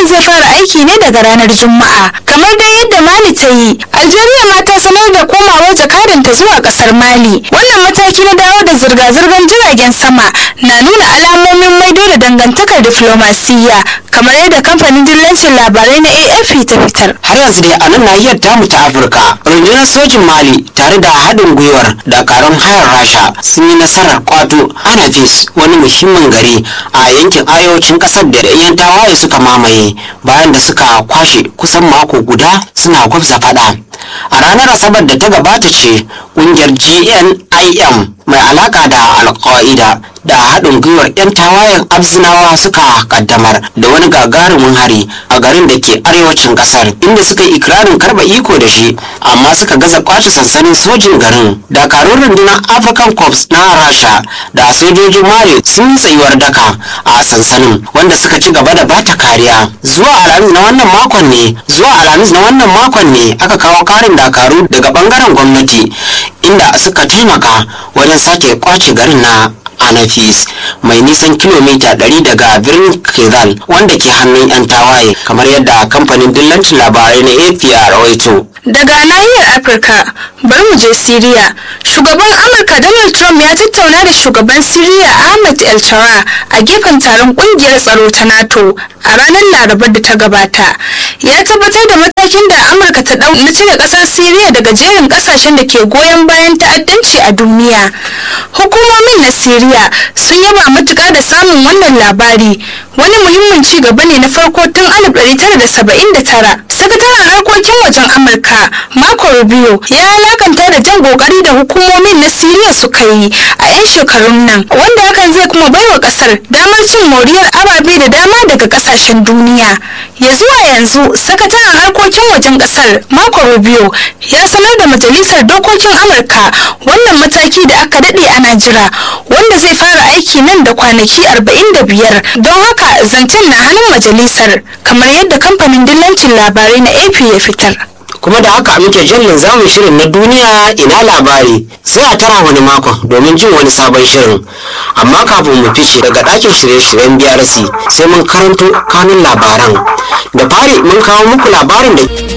zai fara aiki ne daga ranar juma'a kamar dai yadda mali ta yi algeria ma ta sanar da komawar jakadanta zuwa kasar mali wannan mataki na dawo da zirga-zirgar jiragen sama na nuna alamomin maido da dangantakar diflomasiyya kamar yadda kamfanin dillancin labarai na afp ta fitar har yanzu dai a nan nahiyar tamu ta afirka rundunar sojin mali tare da haɗin gwiwar dakarun hayar rasha sun yi nasarar kwato anafis wani muhimmin gari a yankin arewacin ƙasar da yan tawaye suka mamaye bayan da suka kwashe kusan mako guda suna gwabza fada a ranar asabar da ta gabata ce ƙungiyar gnim mai alaka da alƙa'ida da haɗin gwiwar 'yan tawayen abzinawa suka kaddamar da wani gagarumin hari a garin da ke arewacin ƙasar inda suka yi ikirarin karɓa iko da shi amma suka gaza kwace sansanin sojin garin dakarun rundunar african corps na rasha da sojojin mali sun yi tsayuwar daka a sansanin wanda suka ci gaba da bata kariya zuwa alhamis na wannan makon ne zuwa alhamis na wannan makon ne aka kawo karin dakaru daga bangaren gwamnati inda suka taimaka wajen sake kwace garin na anafis mai nisan kilomita 100 daga birnin kizal wanda ke hannun 'yan tawaye kamar yadda kamfanin dillancin labarai na ap a rawaito daga nahiyar afirka bari mu je siriya shugaban amurka donald trump ya tattauna da shugaban siriya ahmed el tara a gefen taron kungiyar tsaro ta nato a ranar larabar da ta gabata ya tabbatar da matakin da amurka ta dau na cire kasar siriya daga jerin kasashen da ke goyon bayan ta'addanci a duniya hukumomin na siriya sun yaba matuƙa da samun wannan labari wani muhimmin ci gaba ne na farko tun 1979 sakataren harkokin wajen amurka marco rubio ya alakanta da jan kokari da hukumomin na siriya suka yi a 'yan shekarun nan wanda hakan zai kuma baiwa kasar damar cin moriyar ababe da dama daga kasashen duniya ya zuwa yanzu sakataren harkokin wajen kasar marco rubio ya sanar da majalisar dokokin amurka wannan mataki da aka daɗe ana jira wanda zai fara aiki nan da kwanaki 45 don haka zancen na hannun majalisar kamar yadda kamfanin dillancin labarai na ap ya fitar kuma da haka muke jallin zamun shirin na duniya ina labari sai a tara wani makon domin jin wani sabon shirin amma kafin mu fice daga ɗakin shirye-shiryen brc sai mun karanto kanun labaran da fari mun kawo muku labarin da